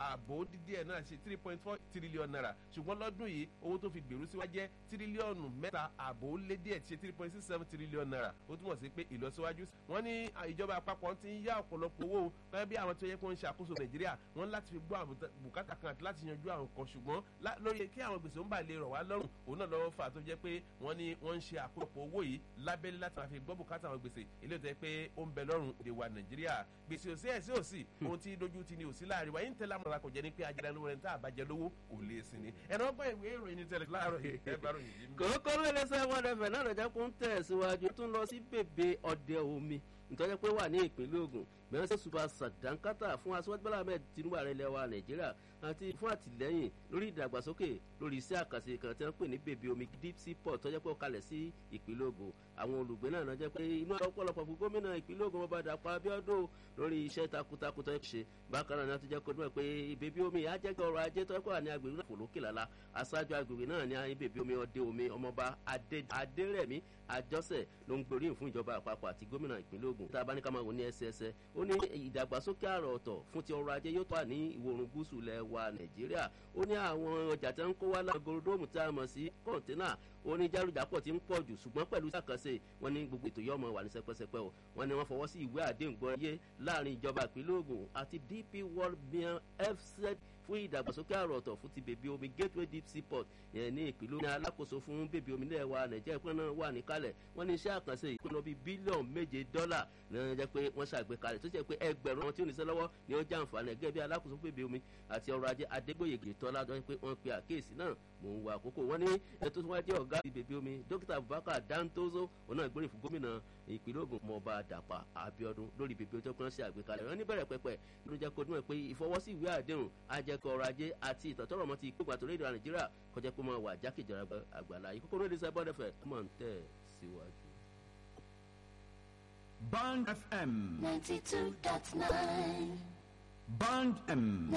ààbò dídí ẹ̀ náà ṣe three point four trillion naira ṣùgbọ́n lọ́dún yìí owó tó fi gbèrú síwájú jẹ́ tírílíọ̀nù mẹ́ta ààbò lé díẹ̀ ṣe three point six seven trillion naira ó túmọ̀ sí pé ìlọsíwájú wọ́n ní ìjọba àpapọ̀ ti ń yá ọ̀pọ̀lọpọ̀ owó gẹ́gẹ́ bí àwọn tó yẹ kó ń ṣàkóso nàìjíríà wọ́n láti fi gbọ́ àwọn bùkátà kan àti láti yanjú àwọn kan ṣùgbọ́n lórí kí àwọn gbèsè ń bà lè rọ̀ wá lọ́rùn òun náà lọ́wọ́ fà tó jẹ́ pé wọ́n ní wọ́n ń ṣe àkójọpọ̀ owó yìí lábẹ́lé láti máa fi gbọ́ bùkátà àwọn gbèsè ilé ìtọ́ pé ó ń bẹ lọ́rùn èdè wa nàìjíríà gbèsè òsì ẹ̀ sí òsì ohun tí dojú ti ni òsì láàrin wa yín tẹ́lẹ̀ àmọ́ kò jẹ́ ní pé ajẹ́rẹ́ lówó rẹ̀ ń tá àbájẹ́ lówó kò lè sin ni ẹ̀rọ ọgbọ́n ìwé ìròyìn ní tẹ̀lé láàárọ̀ yìí ẹ bá ròyìn yìí. kòókó lóde sẹ́wọ́n ẹ̀fẹ̀ náà lọ́jà kó ń tẹ̀síwájú tún lọ sí bèbè ọdẹ omi nítorí pé wà ní ìpínlẹ̀ Ògùn bẹ́ẹ̀ sẹ́ super sàdánkátà fún aṣọ́jú bọ́lá ahmed tinubu ààrẹ ilẹ̀ wa nàìjíríà àti fún àtìlẹ́yìn lórí ìdàgbàsókè lórí iṣẹ́ àkànṣe kan tí wọ́n pè ní bèbè omi deep sea port tó jẹ́ pé ó kalẹ̀ sí ìpínlẹ̀ Ògùn àwọn olùgbé náà náà jẹ́ pé inú ọ̀pọ̀lọpọ̀ fún gómìnà ìpínlẹ̀ Ògùn ọba Dàpọ̀ Abíọ́dún lórí iṣẹ́ takuntakun tó ṣe bákan náà tó jẹ́ kó dúró pé bèbè omi á jẹ́ kí ọrọ̀ ajé tó kọ́ ní agbègbè náà fò lókè lálá aṣáájú agbègbè náà ní bèbè omi ọdẹ omi ọmọọba Adérẹ̀mí Àjọsẹ̀ ló ń gboríyìn fún ìjọba àpapọ̀ àti gómìnà ìpínlẹ̀ Ògùn tá a bá ní ká máa wò ní ẹsẹẹsẹ ó ní ìdàgbàsókè àrà ọ̀tọ̀ fún ti ọrọ̀ ajé yóò tó wà ní ìwọ̀ oòrùn gúúsù ilẹ̀ wa Nàìjíríà ó ní àwọn ọjà tí wọ́n ń kó wá lágorodomu tí a mọ̀ sí kọ̀ǹténà ó ní jálùjápọ̀ tí ń pọ̀ jù ṣùgbọ́n pẹ̀lú sàkànṣe wọn ní gbogbo ètò yọmọ wà ní sẹpẹsẹpẹ o wọn ni wọ́n fọwọ́ sí ìwé àdéhùn gbọ́ yé láàrin ìjọba ìpínlẹ̀ Ògùn àti DP World mian FZ fún ìdàgbàsókè àrò ọ̀tọ̀ fún ti bèbí omi gateway deep sea port yẹn ní ìpínlẹ̀ Ògùn ní alákòóso fún bèbí omi ilẹ̀ wa Nàìjíríà ìpínlẹ̀ náà wà níkàlẹ̀ wọ́n ní iṣẹ́ àkànṣe ìpínlẹ̀ bíi bílíọ̀nù méje dọ́là ní wọ́n jẹ́ pé wọ́n ṣàgbékalẹ̀ tó jẹ́ pé ẹgbẹ̀rún àwọn tí ó ní iṣẹ́ lọ́wọ́ ni ó jàǹfààní ẹgẹ́ bí alákòóso bèbí omi àti ọrọ̀ ajé Adégbòyègè Tọ́lá tó jẹ́ pé wọ́n pe àkíyèsí náà mò ń wo àkókò wọn ní ẹni tó tún wá jẹ́ ọ̀gá ti bèbí omi dókítà Abubakar Dantozo òun náà gbórí fún gómìnà ìpínlẹ̀ Ògùn mọba Dàpọ̀ Abíọ́dún lórí bèbí omi tó kàn ṣe àgbékalẹ̀ wọn ní bẹ̀rẹ̀ pẹ̀pẹ̀ ló jẹ́ kó dúnmọ̀ pé ìfọwọ́sí ìwé àdéhùn ajẹ́kọ̀ ọrọ̀ ajé àti ìtọ́tọ́rọ̀ mọ́ ti ìpégbà tó rédíò Nàìjíríà kọjá pé máa wà jákèjọba àgbàlá yìí kókó rédíò sábà dẹ̀fẹ̀ mọ̀ ń tẹ̀ síwájú. Band FM. 92.9. Band M.